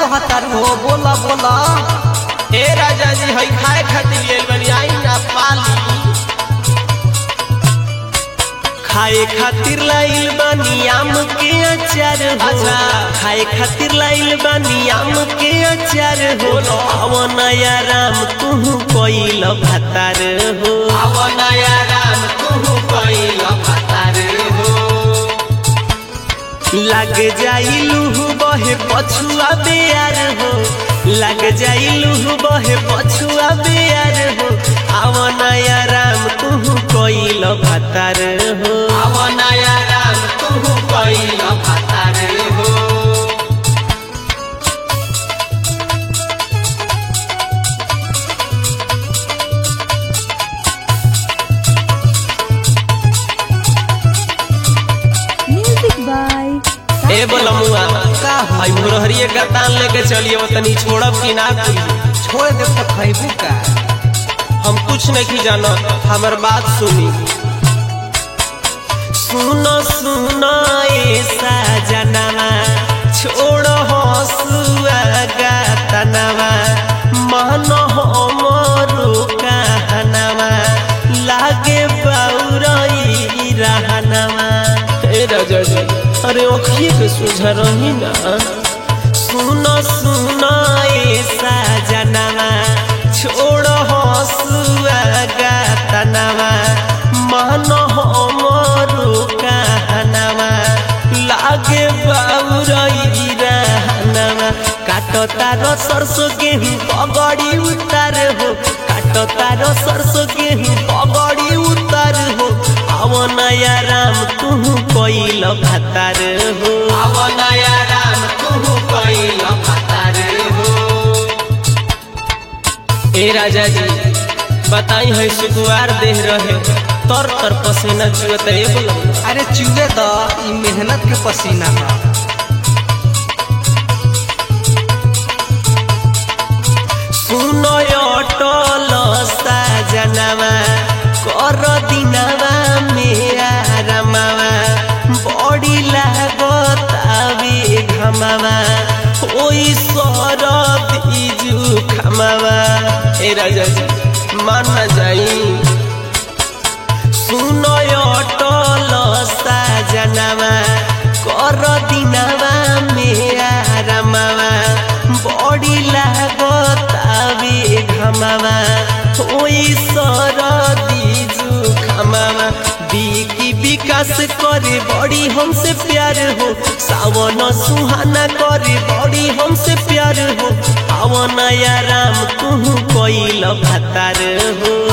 कहतर हो बोला बोला ए राजा जी हई खाए खातिर लेल बनी आई ना पाली खाए खातिर लाइल बानी आम के अचार हो अच्छा। खाए खातिर लाइल बानी आम के अचार हो आव नया राम तू कोइल भातार हो आव नया राम तू कइल भातार हो लग जाइलू बहे पछुआ बेयार हो लग जाइलू बहे पछुआ बेयार हो आव नया राम तू कोइल भातार हो आव नया राम तू कइल भातार हो Music by ए बोलमुआ का हो हई मुरहरिए का तान लेके चलिए वो तनी छोड़ब कि ना कुली छोड़ दे तो खैबू का हम कुछ नहीं जाना हमर बात सुनी सुनो सुनो ऐसा जनवा छोड़ हसुआ गातनवा मन हमरो कहनवा लागे बौरई रहनवा ए राजा जी अरे ओखिए के सुझा रही ना सुनो सुनो ऐसा जनवा छोड़ हसुआ गातनवा मन हमरो कहनवा लागे बाउरई रहनवा काटो तारो सरसो गेहूं पगड़ी उतार हो काटो तारो सरसो गेहूं पगड़ी उतार हो आव नया राम तू कोइल भातार हो आव नया राम तू कइल भातार हो ए राजा जी बताई है सुकुआर देह रहे तर तर पसीना चुअत ए बोलमुआ अरे चूहे द ई मेहनत के पसीना है सुनो अटल साजनवा कर दिनवा मेरा रमवा बड़ी लागत आवे घमवा ओई सरद इजु खमवा ए राजा जी मान ना जाई सुनो अटल साजनवा कर दिनवा मेरा रमवा बड़ी लागत आवे घमवा ओई सरदी जुखमवा बिकी विकास करे बड़ी हमसे प्यार हो सावन सुहाना करे बड़ी हमसे प्यार हो आवन या राम तू कोइल भातार हो